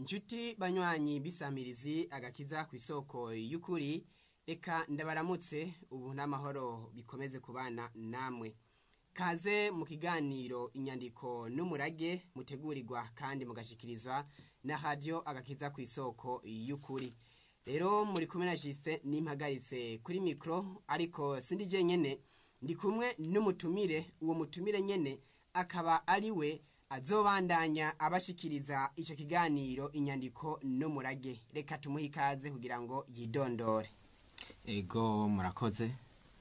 inshuti banywanyi bisamirizi agakiza ku isoko y'ukuri reka ndabaramutse ubu n'amahoro bikomeze kubana namwe kaze mu kiganiro inyandiko n'umurage mutegurirwa kandi mugashikirizwa na radiyo agakiza ku isoko y'ukuri rero muri kumwe na jise n'impagaritse kuri mikoro ariko sindi jenyine ndi kumwe n'umutumire uwo mutumire nyine akaba ari we azobandanya abashikiriza icyo kiganiro inyandiko n'umurage reka tumuhe ikaze kugira ngo yidondore ego murakoze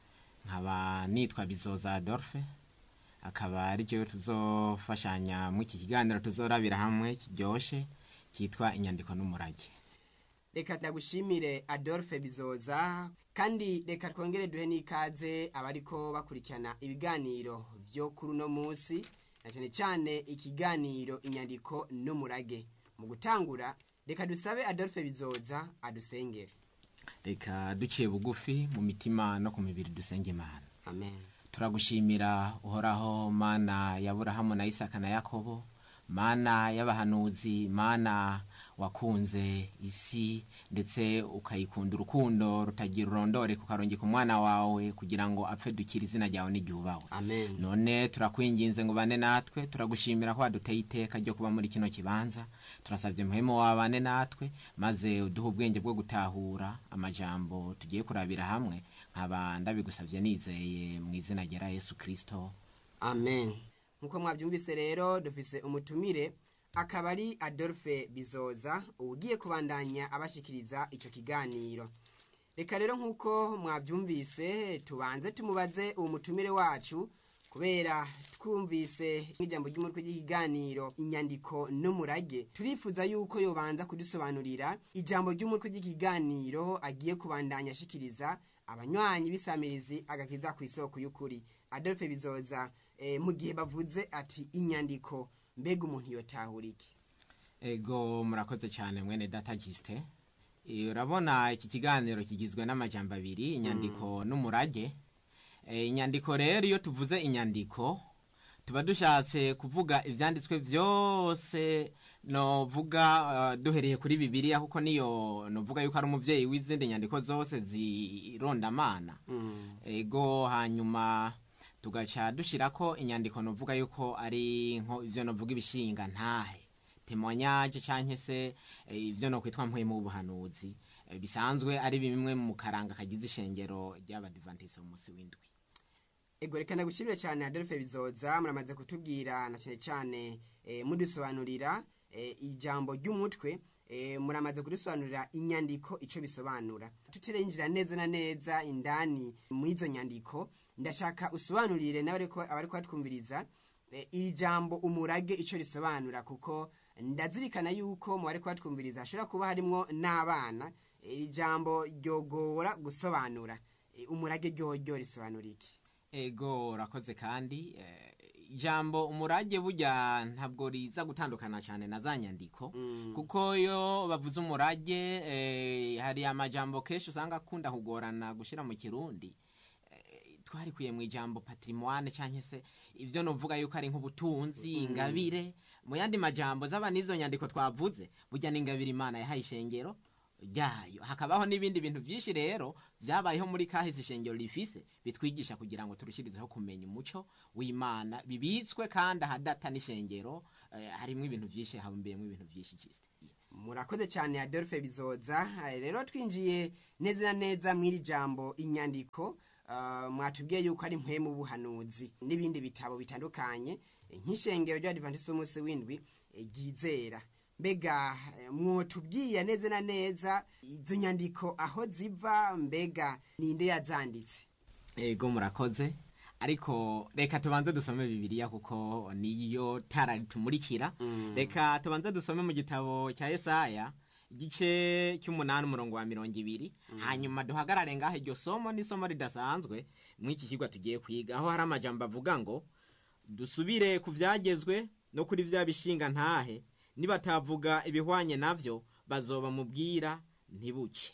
nkaba nitwa bizoza adolphe akaba ari cyo tuzofashanya muri iki kiganiro tuzorabira hamwe kiryoshye cyitwa inyandiko n'umurage reka ndagushimire adolphe bizoza kandi reka twongere duhe n'ikaze abariko bakurikirana ibiganiro byo kuri uno munsi na cyane cyane ikiganiro inyandiko n'umurage mu gutangura reka dusabe adolphe bizoza adusengere reka duciye bugufi mu mitima no ku mibiri dusenge imana amen turagushimira uhoraho mana ya burahamu na isaka na yakobo mana y'abahanuzi mana wakunze isi ndetse ukayikunda urukundo rutagira urondore kukarongeka umwana wawe kugira ngo apfe dukire izina ryawe n'igihubawe amen none turakwinginze ngo bane natwe turagushimira ko waduteye iteka ryo kuba muri kino kibanza turasabye muhemu wabane natwe maze uduhe ubwenge bwo gutahura amajambo tugiye kurabira hamwe nkaba ndabigusabye nizeye mu izina rya yesu kirisito amen nk'uko mwabyumvise rero dufise umutumire akaba ari adolphe bizoza ugiye kubandanya abashikiriza icyo kiganiro reka rero nk'uko mwabyumvise tubanze tumubaze uwo mutumire wacu kubera twumvise nk'ijambo ry'umutwe ry'ikiganiro inyandiko n'umurage turifuza yuko yobanza kudusobanurira ijambo ry'umutwe ry'ikiganiro agiye kubandanya ashikiriza abanywanyi b'isamirizi agakiza ku isoko y'ukuri adolphe bizoza eh, mu gihe bavuze ati inyandiko mbega umuntu yotahura iki ego murakoze cyane mwene data gisite urabona iki kiganiro kigizwe n'amajambo abiri inyandiko n'umurage Eh, inyandiko rero iyo tuvuze inyandiko tuba dushatse kuvuga ibyanditswe byose novuga uh, duhereye kuri bibiliya kuko niyo novuga yuko ari umubyeyi w'izindi nyandiko zose zirondamana ego hanyuma tugaca dushira ko inyandiko novuga yuko ari nko ivyo novuga ibishinga ntahe temoignage canke se eh, ivyo no kwitwa mpwemu w'ubuhanuzi eh, bisanzwe ari bimwe mu karanga kagize ishengero ry'abadivantisi mu musi w'indwi ego reka ndagushimire cyane adolphe bizoza muramaze kutubwira na cyane cyane eh, mudusobanurira eh, ijambo ry'umutwe eh, muramaze kudusobanurira inyandiko icyo bisobanura tutirengera neza na neza indani mu izo nyandiko ndashaka usobanurire n'abariko abariko batwumviriza eh, iri jambo umurage icyo risobanura kuko ndazirikana yuko mu bariko batwumviriza hashobora kuba harimwo n'abana iri jambo ryogora gusobanura Eh, umurage ryoryo risobanura iki ego urakoze kandi eh, ijambo umurage burya ntabwo riza gutandukana cyane na za nyandiko kuko iyo bavuze umurage eh, hari amajambo kenshi usanga akunda kugorana gushyira mu kirundi Eh, twarikuye mu ijambo patrimoine cyangwa se ibyo novuga yuko ari nk'ubutunzi ingabire mu yandi majambo zaba n'izo nyandiko twavuze burya n'ingabire imana yahaye ishengero ryayo hakabaho n'ibindi bintu byinshi rero byabayeho muri kahise ishengero rifise bitwigisha kugira ngo turushirizeho kumenya umuco w'imana bibitswe kandi ahadata n'ishengero eh, harimo ibintu byinshi habumbiyemo ibintu byinshi cyiste murakoze cyane adolphe bizoza Eh, rero twinjiye neza na neza mw'iri jambo inyandiko ah, mwatubwiye yuko ari mpwemu buhanuzi n'ibindi bitabo bitandukanye eh, nk'ishengero ry'abadivantisi umunsi w'indwi eh, ryizera mbega eh, mwotubwiye neza na neza izo nyandiko aho ziva mbega ninde yazanditse ego murakoze ariko reka tubanze dusome bibiliya kuko niyo tara ritumurikira reka tubanze dusome mu gitabo cya yesaya igice cy'umunani umurongo wa mirongo ibiri hanyuma duhagarare ngaho iryo somo n'isomo ridasanzwe muri iki kigo tugiye kwiga aho hari amajambo avuga ngo dusubire ku byagezwe no kuri bya bishinga ntahe nibatavuga ibihwanye nabyo bazoba mubwira ntibuke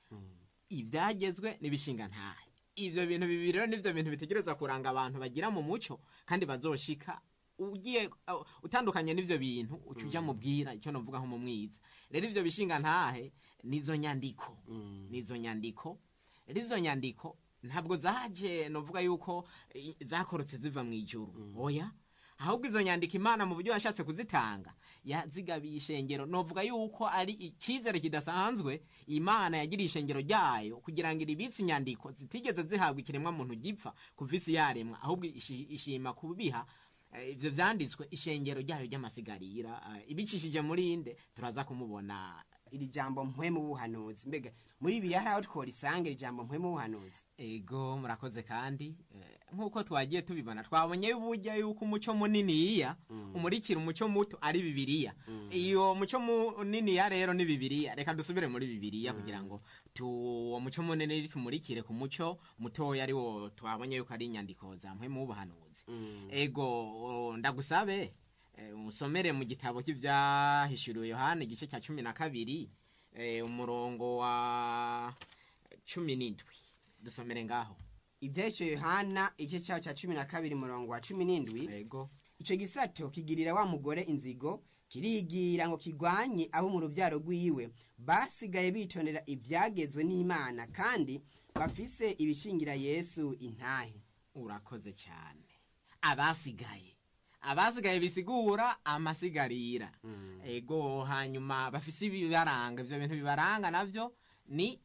ibyagezwe n'ibishinga ntahe ibyo bintu bibiri rero nibyo bintu bitegereza kuranga abantu bagira mu muco kandi bazoshika ugiye uh, utandukanye n'ivyo bintu uca uja mubwira icyo novuga nko mu mwiza rero ivyo bishinga ntahe nizo nyandiko nizo nyandiko rero izo nyandiko ntabwo zaje novuga yuko eh, zakorotse ziva mu ijuru oya ahubwo izo nyandiko imana mu buryo yashatse kuzitanga yazigabiye ishengero novuga yuko ari icyizere kidasanzwe imana yagiriye ishengero ryayo kugira ngo iribitse inyandiko zitigeze zihabwa ikiremwa muntu gipfa kuva isi yaremwa ahubwo ishi- ishima kubiha eh, ivyo vyanditswe ishengero ryayo ry'amasigarira eh, ibicishije muri inde turaza kumubona iri jambo mpwemu w'ubuhanuzi mbega muri bibiri hari aho tworisanga iri jambo mpwemu w'ubuhanuzi ego murakoze kandi eh, nk'uko twagiye tubibona twabonye burya yuko umuco muniniya umurikira umuco muto ari bibiliya iyo muco muniniya rero ni bibiliya reka dusubire muri bibiliya kugira ngo tu uwo muco munini tumurikire ku muco mutoya ari wo twabonye yuko ari inyandiko za mpwemu w'ubuhanuzi ego o, ndagusabe eh, usomere mu gitabo cy'ivyahishuriwe yohana igice cya cumi na kabiri eh, umurongo wa cumi n'indwi dusomere ngaho ibyahise yohana igice cyaho cya cumi na kabiri murongo wa cumi n'indwi ego icyo gisato kigirira wa mugore inzigo kirigira ngo kigwanye abo mu rubyaro rw'iwe basigaye bitondera ibyagezwe n'imana kandi bafise ibishingira yesu intahe urakoze cyane abasigaye abasigaye bisigura amasigarira ego hanyuma bafise ibibaranga ivyo bintu bibaranga navyo ni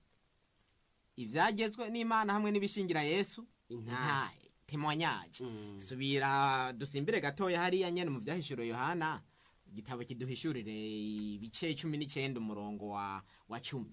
ivyagezwe n'imana hamwe n'ibishingira yesu intahe temwanyaje Mm. subira dusimbire gatoya hariya nyene mu vyahishuro yohana igitabo kiduhishurire ibice cumi n'icenda umurongo wa, wa cumi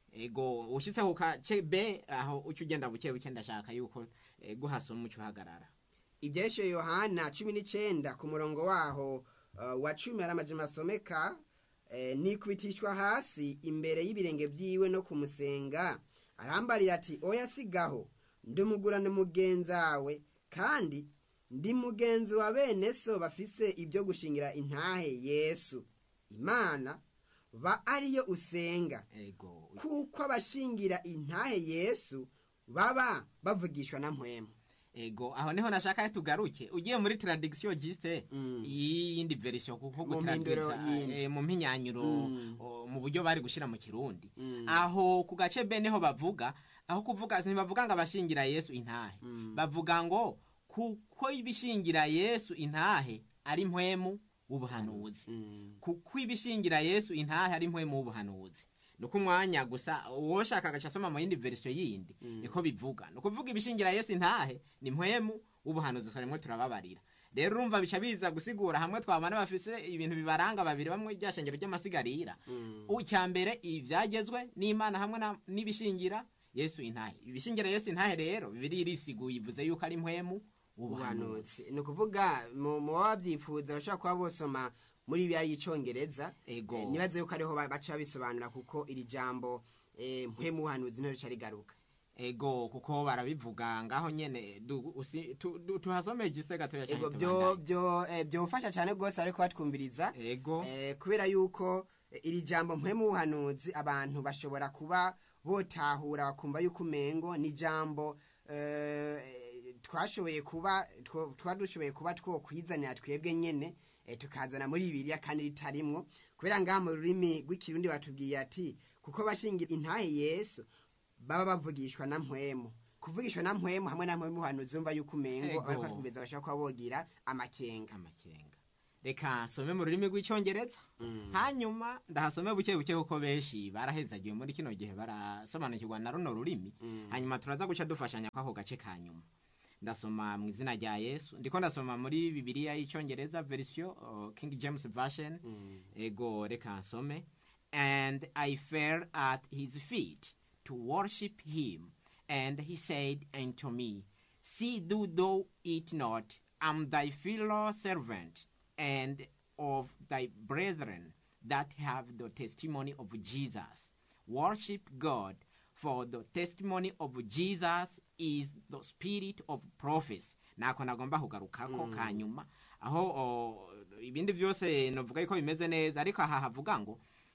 ego ushitse ku kace b aho uca ugenda buke buke ndashaka yuko ego hasoma umuco uhagarara ibyahise yohana cumi n'icyenda ku murongo waho uh, wa cumi hari amajana asomeka eh, nikubitishwa hasi imbere y'ibirenge byiwe no kumusenga arambarira ati oya sigaho ndumugurane mugenzawe kandi ndi mugenzi wa bene so bafise ibyo gushingira intahe yesu imana ba ariyo usenga ego kuko abashingira intahe yesu baba bavugishwa na mpwemu ego aho niho nashaka tugaruke ugiye muri tradiction giste Mm. yindi version kuko Mu mpinduro gutradwiza yindi. eh, mu mpinyanyuro Mm. o, mu buryo bari gushira mu kirundi Mm. aho ku gace b niho bavuga aho kuvuga ntibavuga ngo abashingira yesu intahe bavuga ngo kuko ibishingira yesu intahe ari mpwemu w'ubuhanuzi kuko ibishingira yesu intahe ari mpwemu w'ubuhanuzi nuko umwanya gusa uwoshaka agaca asoma mu yindi verisiyo yindi niko bivuga ni ukuvuga ibishingira yesu intahe ni mpwemu w'ubuhanuzi twarimwe turababarira rero urumva bica biza gusigura hamwe twabana bafise ibintu bibaranga babiri bamwe rya shengero ry'amasigarira icya mbere ibyagezwe n'imana hamwe na- n'ibishingira yesu intahe ibishingira yesu intahe rero bibiri irisiguye ivuze yuko ari mpwemu w'ubuhanuzi ubuhanuzi ni ukuvuga mu mu baba babyifuza bashobora kuba bosoma muri biriya y'icyongereza Ego. Eh, nibaze yuko ariho ba- baca babisobanura kuko iri jambo eh, mpwemu ubuhanuzi niho rica rigaruka ego kuko barabivuga ngaho nyene du- usi- tu- du- tuhasomeye igise gatoya cyane ego byo tubandanye. byo eh, byofasha cyane rwose ariko batwumviriza ego Eh, kubera yuko eh, iri jambo mpwemu ubuhanuzi abantu bashobora kuba botahura bakumva yuko umengo ni jambo eh, twashoboye kuba two- twari dushoboye kuba twokwizanira twebwe nyene eh, tukazana muri bibiliya kandi ritarimwo kubera ngaha mu rurimi rw'ikirundi batubwiye ati kuko bashingira intahe yesu baba bavugishwa na mpwemu kuvugishwa na mpwemu hamwe na mpwemu ubuhanuzi umva yuko umengo Ego. ariko twumviriza bashobora kuba bogira amakenga amakenga reka nsome mu rurimi rw'icyongereza hanyuma ndahasome buke buke kuko benshi barahezagiwe muri kino gihe barasobanukirwa na runo rurimi hanyuma turaza guca dufashanya kw'ako gace ka nyuma ndasoma mu izina rya yesu ndiko ndasoma muri bibiliya y'icyongereza verisiyo uh, king james version ego reka nsome and i fell at his feet to worship him and he said unto me see do thou it not am thy fellow servant and of thy brethren that have the testimony of jesus worship god for the testimony of jesus is the spirit of prophecy nako nagomba kugarukako kanyuma aho o, ibindi byose novuga yuko bimeze neza ariko aha havuga ngo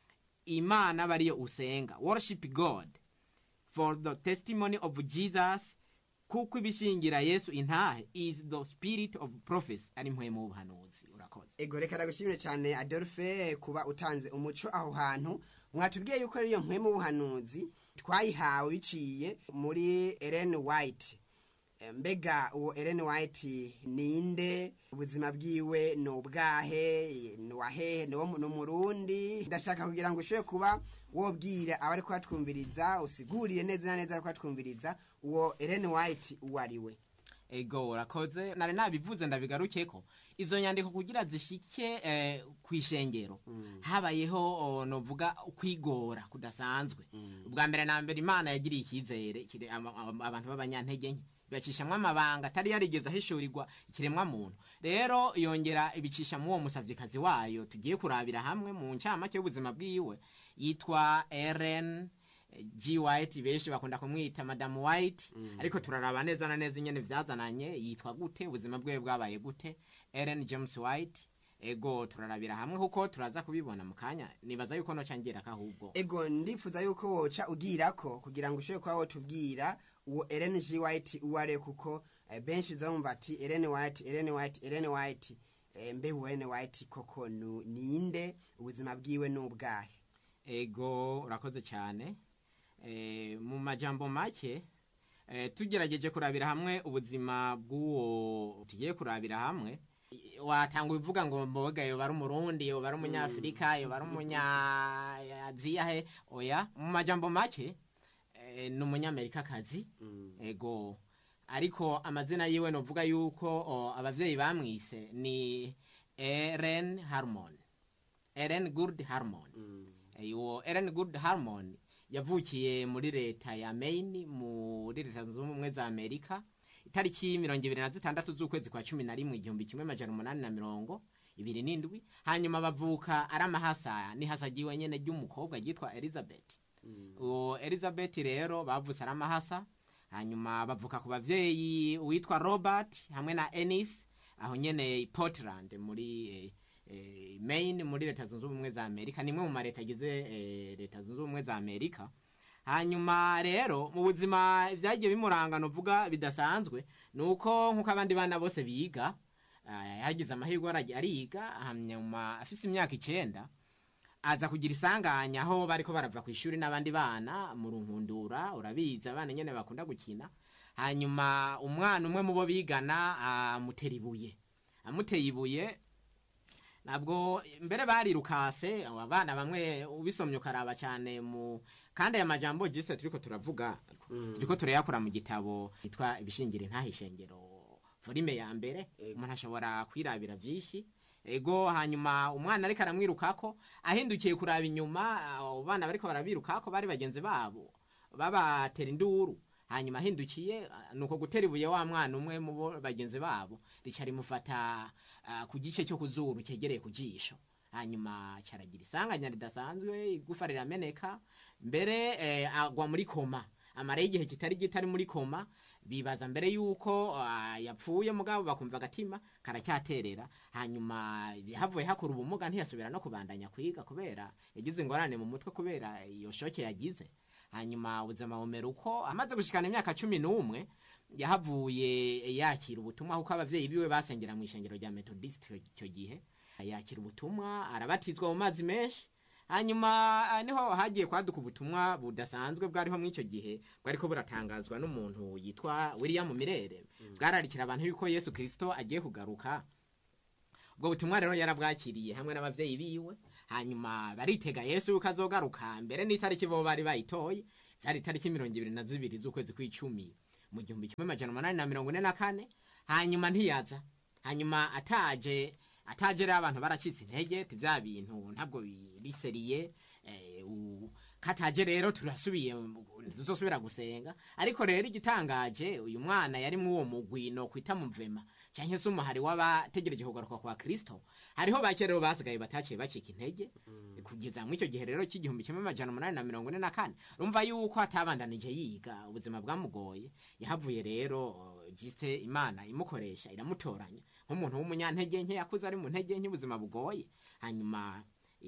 imana bariyo usenga worship god for the testimony of jesus kuko ibishingira yesu intahe is the spirit of prophecy ari mpwemu w'ubuhanuzi urakoze ego reka ndagushimire cyane adolphe kuba utanze umuco aho hantu mwatubwiye yuko ariyo mpwemu w'ubuhanuzi twayihawe biciye muri Ellen White Eh, mbega uwo Ellen White ninde ubuzima bwiwe ni ubwahe ni wahehe ni wo mu- ni umurundi ndashaka kugira ngo ushobore kuba wobwira abari kuhatwumviriza usiguriye neza na neza abari kuhatwumviriza uwo Ellen White uwo ari we ego urakoze nari nabivuze ndabigarukeko izo nyandiko kugira zishike eh, ku ishengero habayeho o, novuga kwigora kudasanzwe ubwa mbere na mbere imana yagiriye icyizere kire- ama- ama- abantu b'abanyantege nke bibacishamwo amabanga atari yarigeze ahishurirwa ikiremwa muntu rero yongera ibicisha mu uwo musavyikazi wayo tugiye kurabira hamwe mu ncamake y'ubuzima bwiwe yitwa Ellen G White benshi bakunda kumwita Madam White ariko turaraba neza na neza ingene vyazananye yitwa gute ubuzima bwiwe bwabaye gute Ellen James White ego turarabira hamwe kuko turaza kubibona mu kanya nibaza yuko noca ngera kahubwo ego ndifuza yuko woca ugirako kugira ngo ushobore kuba wotubwira uwo Ellen G White uwo ari we kuko eh, benshi uzamumva ati Ellen White Ellen White Ellen White eh, mbe uwo Ellen White koko nu- ninde ubuzima bwiwe ni ubwahe ego urakoze cyane e, mu majambo make e, tugerageje kurabira hamwe ubuzima bw'uwo tugiye kurabira hamwe i- watanga ubivuga ngo mboga yoba ari umurundi yoba ari umunyafurika yoba ari umunyaziya he oya mu majambo make e, ni umunyamerikakazi ego ariko amazina yiwe novuga yuko o, abavyeyi bamwise ni Ellen Harmon Ellen Good Harmon uwo Ellen Good Harmon yavukiye muri leta ya Maine muri leta zunze ubumwe za Amerika itariki mirongo ibiri na zitandatu z'ukwezi kwa cumi na rimwe igihumbi kimwe majana umunani na mirongo ibiri n'indwi hanyuma bavuka ari amahasa nihasagiwe nyene ry'umukobwa ryitwa Elizabeth uwo Elizabeth rero bavutse ari amahasa hanyuma bavuka ku bavyeyi uwitwa Robert hamwe na Ennis aho nyene i Portland muri eh, eh, Maine muri leta zunze ubumwe za Amerika nimwe mu mareta agize eh, leta zunze ubumwe za Amerika hanyuma rero mu buzima vyagiye bimuranga novuga bidasanzwe nuko nkuko abandi bana bose biga ah, yagize amahirwe aragiye ariga hanyuma afise imyaka icenda aza kugira isanganya aho bariko barava ku ishuri n'abandi bana mu runkundura urabizi abana nyene bakunda gukina hanyuma umwana umwe mu bo bigana amutera ibuye amuteye ibuye nabwo mbere barirukase abana bamwe ubisomye ukaraba cyane mu kandi aya majambo jiste turiko turavuga turiko turayakura mu gitabo yitwa ibishingira intahishengero volume ya mbere umuntu ashobora kwirabira vyinshi ego hanyuma umwana ariko aramwirukako ahindukiye kuraba inyuma abo bana bariko barabirukako bari bagenzi babo babatera induru hanyuma ahindukiye ah, nuko gutera ibuye wa mwana umwe mu bo bagenzi babo rica rimufata ah, ku gice cyo kuzuru cyegereye ku jisho hanyuma cyaragira isanganya ridasanzwe igufa rirameneka mbere eh, agwa muri koma amara y'igihe kitari gito ari muri koma bibaza mbere yuko ah, yapfuye mugabo bakumva agatima karacyaterera hanyuma havuye hakora ubumuga ntiyasubira no kubandanya kwiga kubera yagize ingorane mu mutwe kubera iyo shoke yagize hanyuma ubuzima bumera uko amaze gushikana imyaka cumi n'umwe yahavuye yakira ubutumwa kuko abavyeyi biwe basengera mu ishengero rya methodist icyo gihe yakira ubutumwa arabatizwa mu mazi menshi hanyuma ah, niho hagiye kwaduka ubutumwa budasanzwe bwariho muri icyo gihe bwariko buratangazwa n'umuntu yitwa william mirere bwararikira abantu yuko yesu kirisito agiye kugaruka ubwo butumwa rero yarabwakiriye hamwe n'abavyeyi biwe hanyuma baritega yesu yuko azogaruka mbere n'itariki bo bari bayitoye zari itariki mirongo ibiri na zibiri z'ukwezi kw'icumi mu gihumbi kimwe majana umunani na mirongo ine na kane hanyuma ntiyaza hanyuma ataje ataje rero abantu baracitse intege ti vya bintu ntabwo biriseriye eh, u- kataje rero turasubiye tuzosubira gusenga ariko rero igitangaje uyu mwana yari mu uwo mugwi no kwita muvema canke se umuhari w'abategereje kugaruka kwa kristo hariho bake rero basigaye bataciye bacika intege kugeza muri icyo gihe rero cy'igihumbi kimwe amajana umunani na mirongo ine na kane rumva yuko atabandanije yiga ubuzima bwamugoye yahavuye rero uh, jiste imana imukoresha iramutoranya nk'umuntu w'umunyantege nke yakuze ari mu ntege nke ubuzima bugoye hanyuma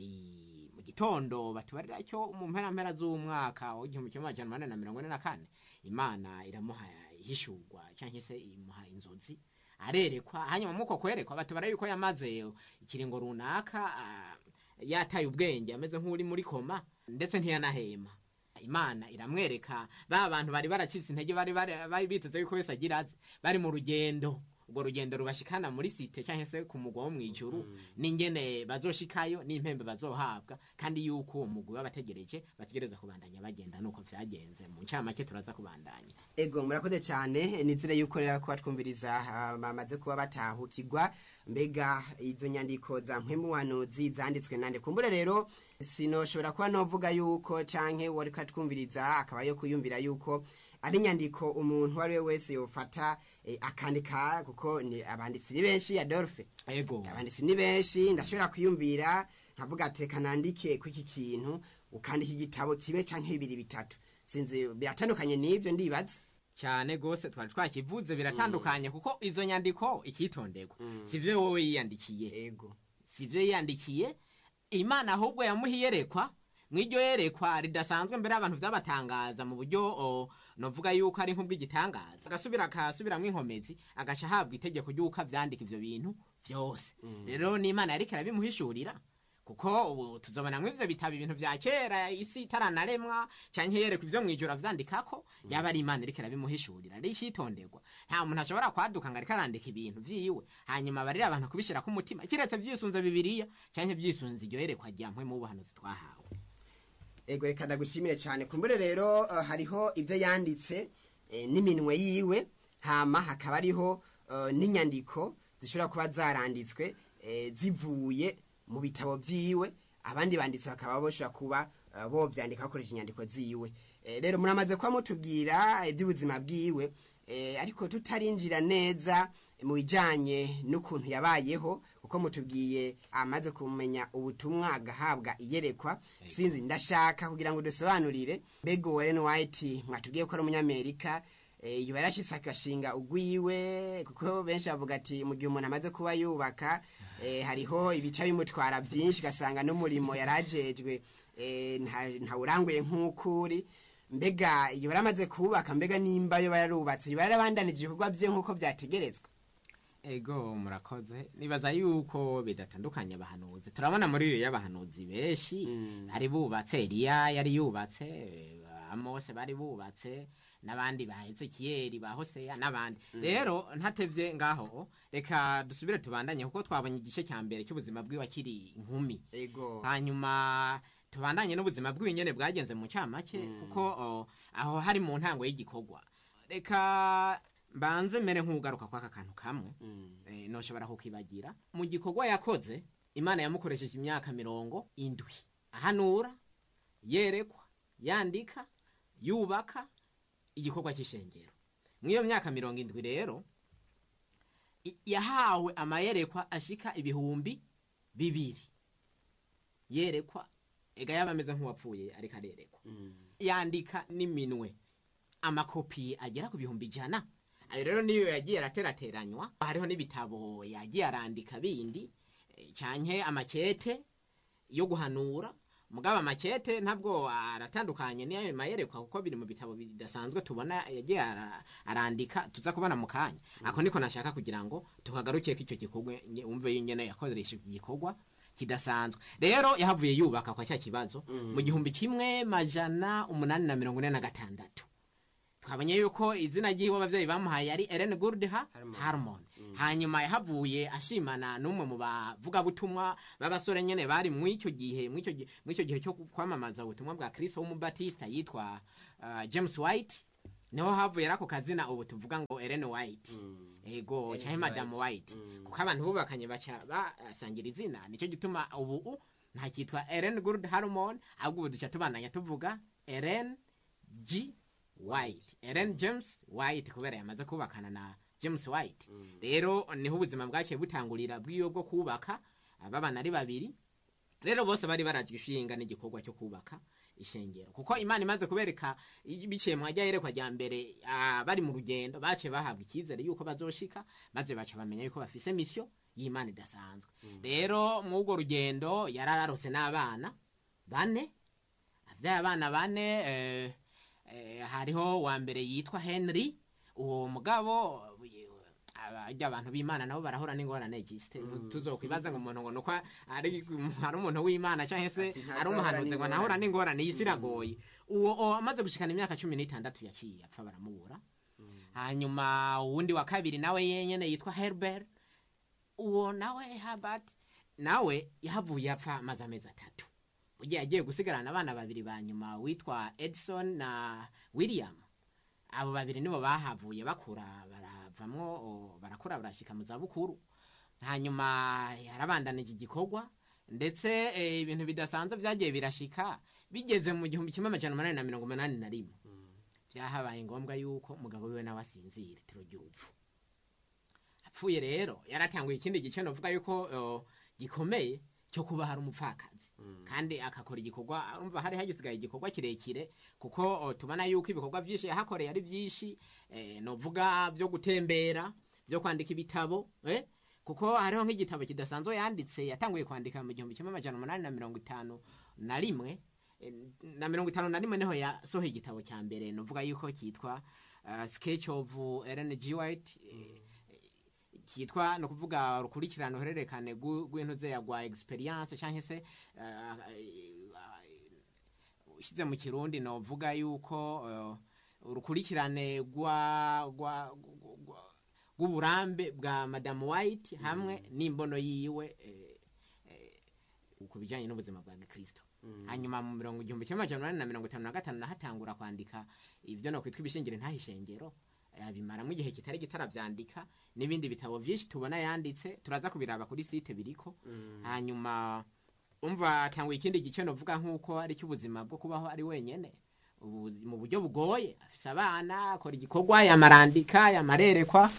i- mu gitondo batubarira cyo mu mpera mpera z'umwaka w'igihumbi kimwe amajana umunani na mirongo ine na kane imana iramuha ihishurwa cyangwa se imuha inzozi arerekwa hanyuma muko kwerekwa batubara yuko yamaze ikiringo runaka ah, yataye ubwenge ameze nk'uri muri koma ndetse ntiyanahema imana iramwereka ba bantu bari baracitse intege bari bari- bari biteze yuko wese agira azi bari mu rugendo urwo rugendo rubashikana muri site cyangwa se ku mugwa wo mu ijuru n'ingene bazoshikayo n'impembe bazohabwa kandi yuko uwo mugwi w'abategereje bategereza kubandanya bagenda nuko vyagenze mu ncamake turaza kubandanya ego murakoze cyane nizere yuko rero kuba twumviriza ah, bamaze kuba batahukirwa mbega izo nyandiko za mpwemuhanuzi zanditswe nande kumbure rero sinoshobora kuba novuga yuko canke wari katwumviriza akaba yo kuyumvira yuko ari inyandiko umuntu uwo ari we wese yofata eh, akandika kuko ni abanditsi ni benshi adolphe ego abanditsi ni benshi ndashobora kwiyumvira nkavuga ateka nandike kw'iki kintu ukandika igitabo kibe canke bibiri bitatu sinzi biratandukanye n'ivyo ndibaza cyane gose twari twakivuze biratandukanye kuko izo nyandiko ikitonderwa sivyo wowe yiyandikiye ego sivyo yiyandikiye imana ahubwo yamuha iyerekwa mw'iryo yerekwa ridasanzwe mbere y'abantu vyabatangaza mu buryo o, novuga yuko ari nk'ubw'igitangaza agasubira akasubiramwo inkomezi agaca ahabwa itegeko ry'uko avyandika ivyo bintu vyose rero n'imana yariko arabimuhishurira kuko ubu tuzobonamwo ivyo bitabo ibintu vya kera isi itaranaremwa canke yerekwa ivyo mw'ijoro avyandikako yaba ari imana iriko irabimuhishurira ari icitonderwa nta muntu ashobora kwaduka ngo ariko arandika ibintu vyiwe hanyuma barira abantu kubishira ku mutima kiretse vyisunze bibiriya canke vyisunze iryo yerekwa rya mpwemu w'ubuhanuzi twahawe ego reka ndagushimire cyane kumbure rero uh, hariho ibyo yanditse eh, n'iminwe yiwe hama hakaba hariho uh, n'inyandiko zishobora kuba zaranditswe eh, zivuye mu bitabo vyiwe abandi banditsi bakaba boshobora kuba uh, bovyandika bakoresha inyandiko ziwe eh, rero muramaze kuba mutubwira iby'ubuzima bwiwe eh, ariko tutarinjira neza mu bijanye n'ukuntu yabayeho kuko mutubwiye amaze kumenya ubutumwa agahabwa iyerekwa sinzi ndashaka kugira ngo dusobanurire mbega Warren White mwatubwiye ko ari umunyamerika eh, yuba yarashitse agashinga ugwiwe kuko benshi bavuga ati mu gihe umuntu amaze kuba yubaka eh, hariho ibica bimutwara byinshi ugasanga n'umurimo yarajejwe eh, nta- ntawuranguye nk'ukuri mbega iyo baramaze kubaka mbega nimba yo bararubatse yo barabandanije ibikorwa bye nk'uko byategerezwa ego murakoze nibaza yuko bidatandukanye abahanuzi turabona muri iyo y'abahanuzi benshi bari bubatse eliya yari yubatse eh, amose bari bubatse n'abandi ba ezekiyeli ba hoseya n'abandi rero ntatevye ngaho reka dusubire tubandanye kuko twabonye igice cya mbere cy'ubuzima bwiwe akiri inkumi ego hanyuma tubandanye n'ubuzima bwiwe nyene bwagenze mu camake kuko o, aho hari mu ntango y'igikorwa reka mbanze mere nk'ugaruka kw'aka kantu kamwe eh, noshobora kukibagira mu gikorwa yakoze imana yamukoresheje imyaka mirongo indwi ahanura yerekwa yandika yubaka igikorwa cy'ishengero mw'iyo myaka mirongo indwi rero i- yahawe amayerekwa ashika ibihumbi bibiri yerekwa ega yaba ameze nk'uwapfuye ariko arerekwa yandika n'iminwe amakopi agera ku bihumbi ijana ayo rero niyo yagiye araterateranywa hariho n'ibitabo yagiye arandika bindi eh, canke amakete yo guhanura mugabo amakete ntabwo aratandukanye n'ayo mayerekwa kuko biri mu bitabo bidasanzwe tubona yagiye ara- arandika tuza kubona mu kanya ako niko nashaka kugira ngo tukagarukeko icyo gikorwa nye- wumve nyene yakoresha iki gikorwa kidasanzwe rero yahavuye yubaka kwa cya kibazo mu gihumbi kimwe majana umunani na mirongo ine na gatandatu twabonye yuko izina ry'iwe abavyeyi bamuhaye ari Ellen Gurdha Harmon hanyuma yahavuye ashimana n'umwe mu bavugabutumwa b'abasore nyene bari mw'icyo gihe mw'icyo gihe mw'icyo gihe cyo kwamamaza ubutumwa bwa Kristo w'umubatista yitwa uh, James White niho havuye rako kazina ubu tuvuga ngo Ellen White ego Ellen canke Madam White. White kuko abantu bubakanye baca basangira izina nicyo gituma ubu nta kitwa Ellen Gurdha Harmon ahubwo ubu duca tubandanya tuvuga Ellen G White Ellen James White kubera yamaze kubakana na James White rero niho ubuzima bwaciye butangurira bw'iyo bwo kubaka ababana ari babiri rero bose bari baraje ishinga n'igikorwa cyo kubaka ishengero kuko imana imaze kubereka biciye mu ajya yerekwa rya mbere ah, bari mu rugendo baciye bahabwa icyizere yuko bazoshika maze baca bamenya yuko bafise misiyo y'imana idasanzwe rero mu urwo rugendo yari ararose n'abana bane avyaye abana bane eh, eh, hariho wa mbere yitwa henry uwo mugabo abajya abantu b'imana nabo barahura n'ingorane gisite tuzokwibaza ngo umuntu ngo nuko ari ari umuntu w'imana cyangwa se Ati, ntazahura ari umuhanuzi ngo n'ingorane. ntahura n'ingorane iyi si iragoye uwo uwo amaze gushikana imyaka cumi n'itandatu yaciye apfa baramubura hanyuma uwundi wa kabiri nawe yenyene yitwa herbert uwo nawe Herbert nawe yahavuye apfa amaze amezi atatu burya yagiye gusigarana abana babiri ba nyuma witwa edison na william abo babiri nibo bahavuye bakura baravamwo o, barakura barashika mu zabukuru hanyuma yarabandanije igikorwa ndetse eh, ibintu bidasanzwe byagiye birashika bigeze mu gihumbi kimwe amajana umunani na mirongo umunani na rimwe byahabaye ngombwa yuko umugabo wiwe nawe asinzira itiro ry'urupfu apfuye rero yaratanguye ikindi gice novuga yuko uh, gikomeye cyo kuba hari umupfakazi kandi akakora igikorwa urumva hari hagisigaye igikorwa kirekire kuko uh, tubona yuko ibikorwa byinshi yahakoreye ari byinshi eh, novuga byo gutembera byo kwandika ibitabo eh? kuko hariho nk'igitabo kidasanzwe yanditse yatanguye kwandika mu gihumbi kimwe amajana umunani na mirongo itanu na rimwe eh, na mirongo itanu na rimwe niho yasohoye igitabo cya mbere novuga yuko cyitwa uh, sketch of Ellen G. White eh, kitwa no kuvuga urukurikirane uhererekane rw'intuze ya gwa experience cyangwa se ushyize mu kirundi novuga yuko eh, urukurikirane rwa rwa rwa- rw'uburambe bwa madamu white hamwe n'imbono yiwe eh, eh, ku bijyanye n'ubuzima bwa gikristo hanyuma mu mirongo igihumbi kimwe amajana umunani na mirongo itanu na gatanu nahatangura kwandika ibyo no kwitwa ibishingiro ntahishengero bimaramo igihe kitari kitarabyandika n'ibindi bitabo byinshi tubona yanditse turaza kubiraba kuri site biriko hanyuma umva atanguye ikindi gice novuga nk'uko ari cy'ubuzima bwo kubaho ari wenyene ubu mu buryo bugoye afise abana akora igikorwa yamarandika yamarerekwa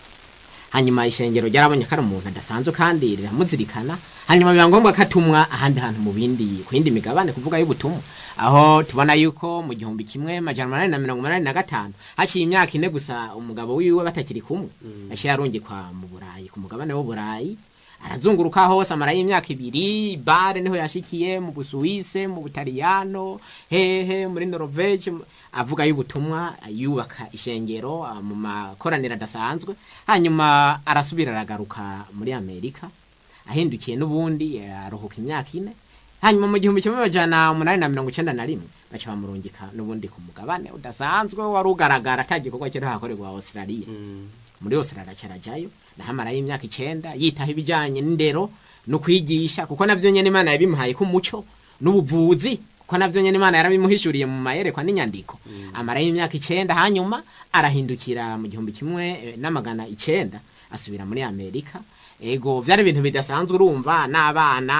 hanyuma ishengero ryarabonye ko ari umuntu adasanzwe kandi riramuzirikana hanyuma biba ngombwa ko atumwa ahandi hantu mu bindi ku yindi migabane kuvuga y'ubutumwa aho tubona yuko mu gihumbi kimwe majana umunani na mirongo umunani na gatanu haciye imyaka ine gusa umugabo wiwe batakiri kumwe yaciye arungikwa mu burayi ku mugabane w'uburayi arazunguruka hose amarayo imyaka ibiri bare niho yashikiye mu busuwise mu butaliyano hehe muri norvege mu- avuga y'ubutumwa yubaka ishengero ah, mu makoraniro adasanzwe hanyuma arasubira aragaruka muri amerika ahindukiye n'ubundi eh, aruhuka imyaka ine hanyuma mu gihumbi kimwe amajana umunani na mirongo icyenda na rimwe baca bamurungika n'ubundi ku mugabane udasanzwe wari ugaragara ata gikorwa kiri hakorerwa australia muri yose aracarajayo nahamarayo imyaka icenda yitaho ibijanye n'indero no kwigisha kuko navyo nyene imana yabimuhaye ko umuco n'ubuvuzi kuko navyo nyene imana yarabimuhishuriye mu mayerekwa n'inyandiko amarayo imyaka icenda hanyuma arahindukira mu gihumbi kimwe eh, n'amagana icenda asubira muri amerika ego vyari ibintu bidasanzwe urumva n'abana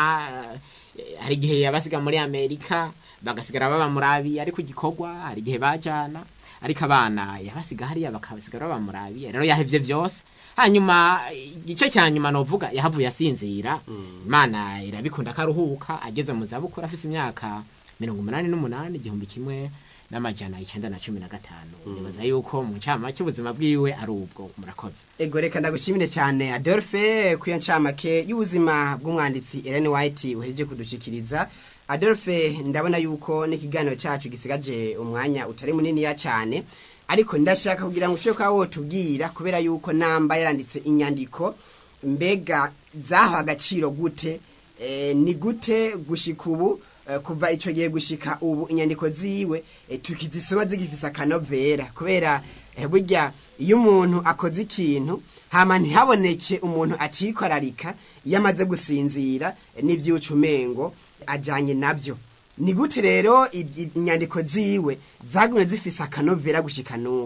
eh, hari igihe yabasiga muri amerika bagasigara baba murabi ariko igikorwa hari igihe bajana ariko abana yabasiga hariya bakabasigara baba murabi rero yahevye vyose hanyuma igice cya nyuma novuga yahavuye asinzira imana irabikunda ko aruhuka ageze mu zabukuru afise imyaka mirongo umunani n'umunani igihumbi kimwe n'amajana icenda na cumi na gatanu nibaza yuko mu cyama cy'ubuzima bwiwe ari ubwo murakoze ego reka ndagushimire cyane adolphe ku iyo ncamake y'ubuzima bw'umwanditsi Ellen White uhejeje kudushikiriza adolphe ndabona yuko n'ikiganiro cyacu gisigaje umwanya utari muniniya cyane ariko ndashaka kugira ngo ushobore kuba wotubwira kubera yuko namba yaranditse inyandiko mbega zahawe agaciro gute Eh, ni gute gushika ubu eh, kuva ico gihe gushika ubu inyandiko ziwe eh, tukizisoma zigifise akanovera kubera eh, burya iyo umuntu akoze ikintu hama ntihaboneke umuntu acikorarika iyo amaze gusinzira eh, n'ivyuca umengo ajanye navyo ni gute rero i- i- inyandiko ziwe zagumye zifise akanovera gushika n'ubu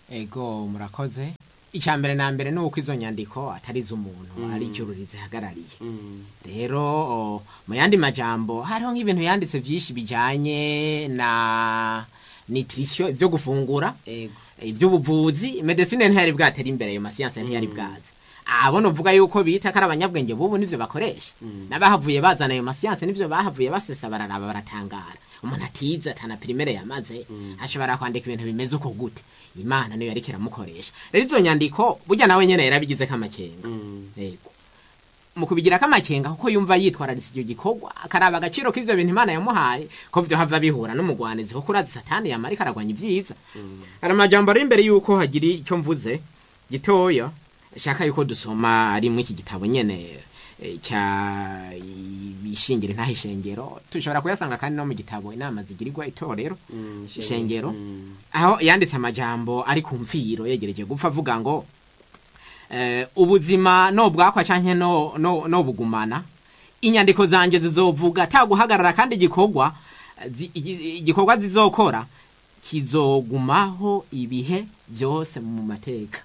ego murakoze icya mbere na mbere ni uko izo nyandiko atari iz'umuntu ari ijuru rizihagarariye rero o, mu yandi majambo hariho nk'ibintu yanditse byinshi bijyanye na nutrition byo gufungura ego iby'ubuvuzi medecine ntiyari bwatera imbere ayo masiyanse ntiyari bwaza abo novuga yuko bita ko ari abanyabwenge bubu nivyo bakoresha n'abahavuye bazana ayo masiyanse nivyo bahavuye basesa bararaba baratangara umuntu atize atana pirimere yamaze ashobora kwandika ibintu bimeze uko gute imana niyo yariko iramukoresha rero izo nyandiko burya nawe nyene yarabigizeko amakenga yego mu kubigira kamakenga kuko yumva yitwararitse icyo gikorwa akaraba agaciro k'ivyo bintu imana yamuhaye ko vyo hava bihura n'umugwanizi kuko urazi satani yama ariko aragwanya ibyiza hari amajambo ari imbere yuko hagira icyo mvuze gitoya shaka yuko dusoma ari muri iki gitabo nyene eh, cya ishingiro ntaho ishengero tushobora kuyasanga kandi no mu gitabo inama zigirirwa itorero ishengero aho yanditse amajambo ari ku mfiro yegereje gupfa avuga ngo eh, ubuzima no bwakwa canke no, no, no bugumana inyandiko zanje zizovuga ata guhagarara kandi igikorwa zi- igi- igikorwa zizokora kizogumaho ibihe byose mu mateka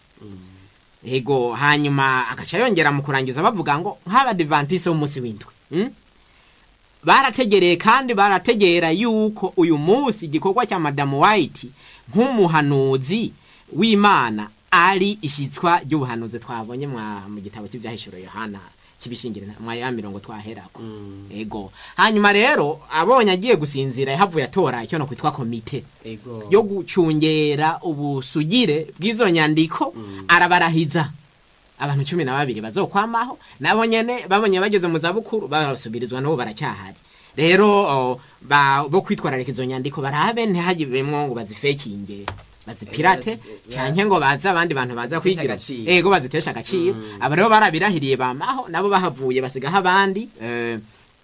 ego hanyuma agaca yongera mu kurangiza bavuga ngo nk'abadivantise b'umunsi w'indwi mm? barategereye kandi barategera yuko uyu munsi igikorwa cya madamu white nk'umuhanuzi w'imana ari ishyitswa ry'ubuhanuzi twabonye mwa- mu gitabo cy'ibyahishuro yohana kibishingire mwa ya mirongo twaherako ego hanyuma rero abonye agiye gusinzira yahavuye atora icyo no kwitwa komite ego yo gucungera ubusugire bw'izo nyandiko arabarahiza abantu cumi na babiri bazokwamaho nabo nyene babonye bageze mu zabukuru barasubirizwa nabo baracyahari rero o, ba- bo kwitwararika izo nyandiko barabe ntihagibemwo ngo bazifekinge bazipirate Eh, bazi- canke ngo baze abandi bantu baza Baziteshe kwigira agaciro. ego bazitesha agaciro aba rero barabirahiriye bamaho nabo bahavuye basigaho abandi eh,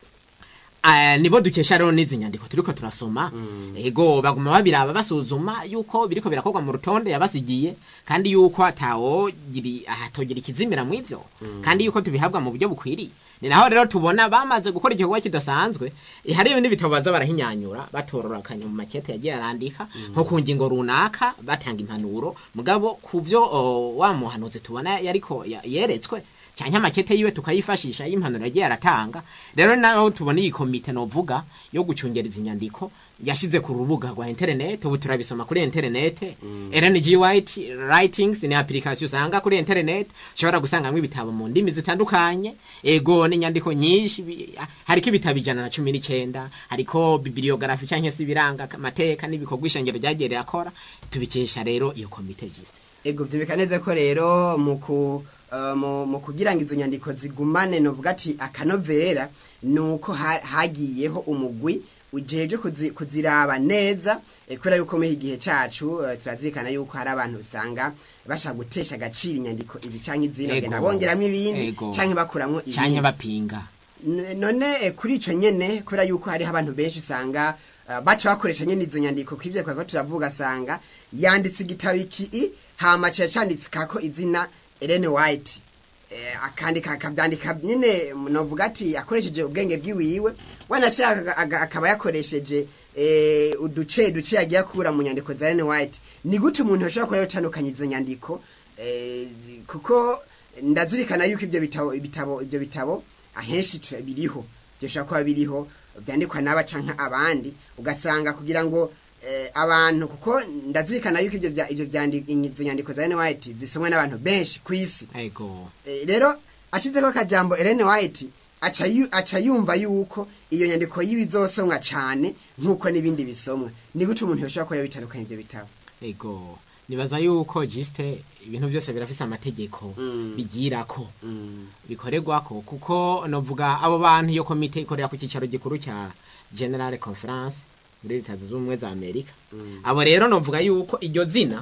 Ah, nibo dukesha rero n'izi nyandiko turiko turasoma ego baguma babiraba basuzuma yuko biriko birakorwa mu rutonde yabasigiye kandi yuko atawogiri ahatogira ikizimira mu ivyo kandi yuko tubihabwa mu buryo bukwiriye ni naho rero tubona bamaze gukora igikorwa kidasanzwe eh, hari ibindi bitabo baza barahinyanyura batororokanya mu makete yagiye arandika nko ku ngingo runaka batanga impanuro mugabo ku vyo oh, wa muhanuzi tubona yariko ya- yeretswe cyane amakete yiwe tukayifashisha y'impanuro yagiye aratanga rero naho tubona iyi komite novuga yo gucungereza inyandiko yashyize ku rubuga rwa internet ubu turabisoma kuri internet RNG White Writings ni application usanga kuri internet ushobora gusangamo ibitabo mu ndimi zitandukanye ego n'inyandiko nyinshi bi- hariko ibitabo ijana na cumi n'icyenda hariko bibliography cyangwa se ibiranga amateka n'ibikorwa ishengero ryagiye rirakora tubikesha rero iyo komite jiste ego byumvika neza ko rero mu ku uh, mu mu kugira ngo izo nyandiko zigumane novuga ati akanovera ni uko ha- hagiyeho umugwi ujeje kuzi- kuziraba neza eh, kubera yuko muri iki gihe cacu eh, turazirikana yuko hari abantu usanga bashaka gutesha agaciro inyandiko izi canke izindi Ego. bagenda bongeramwo ibindi Ego. canke bakuramwo cyane ibindi bapinga N- none eh, kuri ico nyene kubera yuko hariho abantu benshi usanga uh, baca bakoresha nyene izo nyandiko kwivyo twako turavuga asanga yanditse igitabo iki hama ca canditsikako izina Ellen White eh, akandika akavyandika nyene novuga ati akoresheje ubwenge bwiwiwe wanashaka aga- akaba yakoresheje eh, uduce duce yagiye akura mu nyandiko za Ellen White ni gute umuntu ashobora kuba yotandukanya izo nyandiko eh, zi- kuko ndazirikana yuko ivyo bitabo ibitabo ivyo bitabo ahenshi tura- biriho byoshobora kuba biriho byandikwa n'aba canke abandi ugasanga kugira ngo eh, abantu kuko ndazirikana yuko ivyo vya- ivyo vyandi- izo nyandiko za Ellen White zisomwe n'abantu benshi ku isi ego Eh, rero ashizeko akajambo Ellen White aca yu- aca yumva yuko iyo nyandiko yiwe izosomwa cane nk'uko n'ibindi bisomwa ni gute umuntu yoshobora kuba yabitandukanya ivyo bitabo ego nibaza yuko jiste ibintu byose birafise amategeko Mm. bigirako bikorerwako kuko novuga abo bantu iyo komite ikorera ku cyicaro gikuru cya general conference muri leta zunze ubumwe za amerika abo rero novuga yuko iryo zina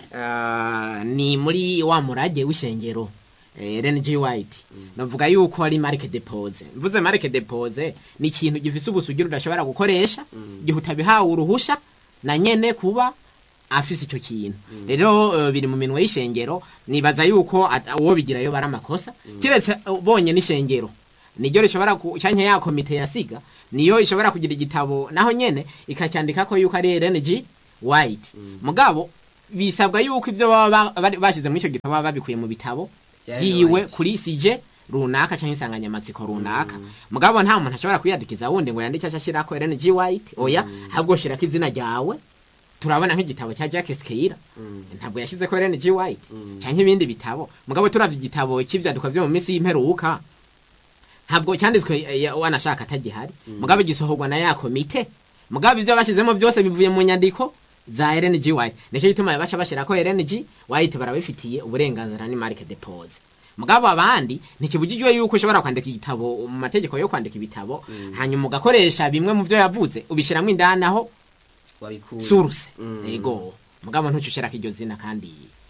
ah, ni muri wa murage w'ishengero eh, Ellen G. White novuga yuko ari marike depose mvuze marike depose ni ikintu gifise ubusugire udashobora gukoresha igihe utabihawe uruhusha na nyene kuba afise icyo kintu rero eh, biri mu minwe y'ishengero nibaza yuko at- uwo bigirayo bari amakosa kiretse eh, bonye n'ishengero niryo rishobora ku canke ya komite yasiga niyo ishobora kugira igitabo naho nyene ikacyandika ko yuko ari RNG White mugabo bisabwa yuko ivyo baba ba- bari- bashyize muri icyo gitabo baba babikuye mu bitabo Vya vyiwe White. kuri sije runaka canke insanganyamatsiko runaka mugabo nta muntu ashobora kuyadikiza wundi ngo yandike ashashirako RNG White oya ahubwo shirako izina ryawe turabona nk'igitabo cya Jack Skeira ntabwo yashyize ko Ellen G White canke ibindi bitabo mugabo turavye igitabo cy'ivyandikwa vyo mu minsi y'imperuka ntabwo cyanditswe eh, ya- wanashaka atagihari mugabo gisohorwa na ya komite mugabo ivyo bashizemo byose bivuye mu nyandiko za Ellen G White nicyo gituma baca bashira ko Ellen G White barabifitiye uburenganzira ni marque depose mugabo abandi ntikibujijwe yuko ushobora kwandika igitabo mu mategeko yo kwandika ibitabo hanyuma ugakoresha bimwe mu byo yavuze ubishyiramo indani aho wabikuye suruse Mm. ego mugabo ntucushirako iryo zina kandi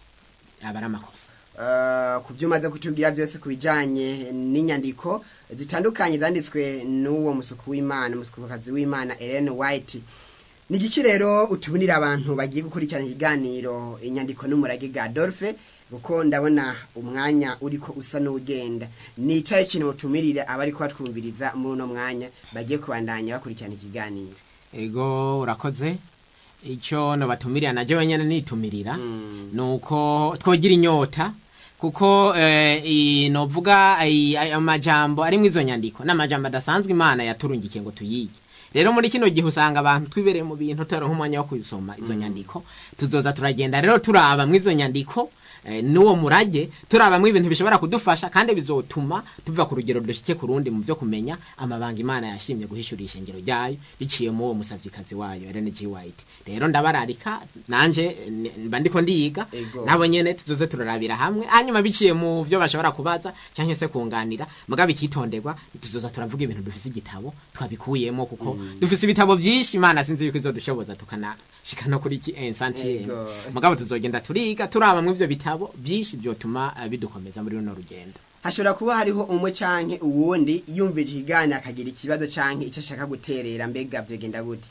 aba ari amakosa Uh, ku byo umaze kutubwira byose ku bijyanye n'inyandiko zitandukanye zanditswe n'uwo musuku w'imana umusukukazi w'imana Ellen White ni igiki rero utubunira abantu bagiye gukurikirana ikiganiro inyandiko n'umurage ga Adolphe kuko ndabona umwanya uriko usa n'ugenda ni icyayi kintu mutumirire abari kubatwumviriza muri uno mwanya bagiye kubandanya bakurikirana ikiganiro ego urakoze icyo nobatumirira najye wenyine nitumirira Mm. nuko twogira inyota kuko eh, i- novuga ai- ai- amajambo ari mu izo nyandiko n'amajambo adasanzwe imana yaturungikiye ngo tuyige rero muri kino gihe usanga abantu twibereye mu bintu tutaronka umwanya wo kubisoma izo nyandiko tuzoza turagenda rero turaba mu izo nyandiko eh, n'uwo murage turabamwo ibintu bishobora kudufasha kandi bizotuma tuva ku rugero dushike ku rundi mu byo kumenya amabanga imana yashimye guhishura ishengero ryayo biciye mu uwo musavyikazi wayo Ellen G White rero ndabararika nanje eh, mba ndiko ndiga Ego. nabo nyene tuzoze turarabira hamwe hanyuma biciye mu byo bashobora kubaza cyangwa se kunganira mugabo ikitonderwa tuzoza turavuga ibintu dufise igitabo twabikuyemo kuko dufise ibitabo byinshi imana sinzi yuko izodushoboza tukanashika no kuri iki ensantiye Ego. mugabo tuzogenda turiga turaba mu ivyo bitabo byinshi byotuma eh, bidukomeza muri runo rugendo hashobora kuba hariho umwe canke uwundi yumvije ikiganiro akagira ikibazo canke icyo ashaka guterera mbega byogenda gute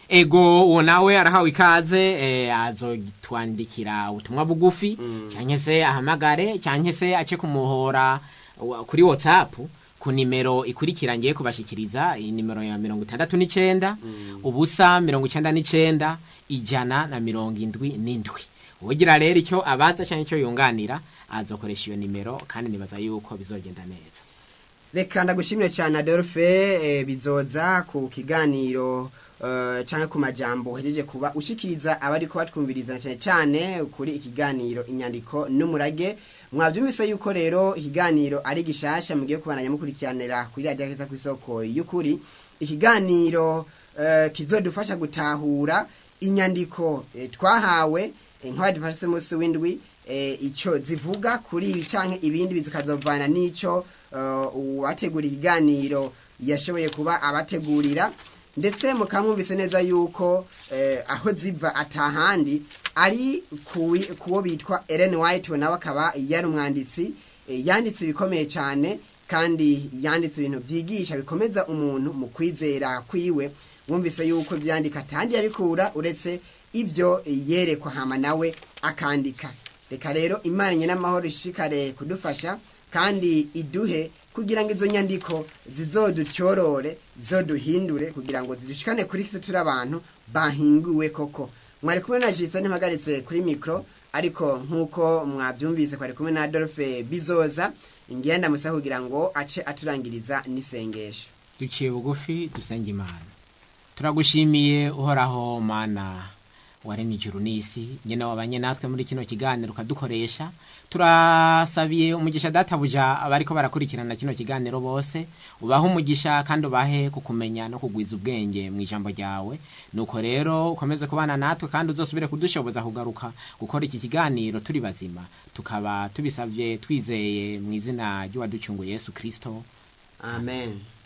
ego uwo nawe arahawe ikaze eh, azogitwandikira ubutumwa bugufi cyangwa se ahamagare cyangwa se ace kumuhora wa- kuri whatsapp ku nimero ikurikira ngiye kubashikiriza iyi nimero ya mirongo itandatu n'icenda ubusa mirongo icenda n'icenda ijana na mirongo indwi n'indwi ugira rero icyo abaza cyangwa icyo yunganira azokoresha iyo nimero kandi nibaza yuko bizogenda neza reka ndagushimire cyane adolphe eh, bizoza ku kiganiro eh, canke ku majambo uhejeje kuba ushikiriza abari ko batwumviriza na cyane cyane kuri ikiganiro inyandiko n'umurage mwabyumvise yuko rero ikiganiro ari gishasha mugiye kubandanya mukurikiranira kuri radiyo keza ku isoko y'ukuri ikiganiro eh, kizodufasha gutahura inyandiko eh, twahawe eh, nk'abadufashe munsi w'indwi eh, icyo zivuga kuri ibi canke ibindi bizikazovana n'ico eh, uwategura ikiganiro yashoboye kuba abategurira ndetse mukamwumvise neza yuko eh, aho ziva atahandi ari kuwi- kuwo bitwa Ellen White we nawe akaba yari umwanditsi eh, yanditse ibikomeye cyane kandi yanditse ibintu byigisha bikomeza umuntu mu kwizera kwiwe wumvise yuko ibyandika atandi yabikura uretse ibyo yerekwa hama nawe akandika reka rero imana nyine amahoro ishikare kudufasha kandi iduhe kugira ngo izo nyandiko zizodutyorore zizoduhindure kugira ngo zidushikane kuri kisi turi abantu bahinguwe koko mwari kumwe na jisa ntihagaritse kuri mikoro ariko nk'uko mwabyumvise kwari kumwe na adolphe bizoza ingenda musa kugira ngo ace aturangiriza n'isengesho duciye bugufi dusenge imana turagushimiye uhoraho mana waremye ijuru n'isi nyine wabanye natwe muri kino kiganiro ukadukoresha turasabiye umugisha databuja abariko barakurikirana kino kiganiro bose ubahe umugisha kandi ubahe kukumenya no kugwiza ubwenge mu ijambo ryawe nuko rero ukomeze kubana natwe kandi uzosubire kudushoboza kugaruka gukora iki kiganiro turi bazima tukaba tubisabye twizeye mu izina ry'uwaducunguye yesu kirisito amen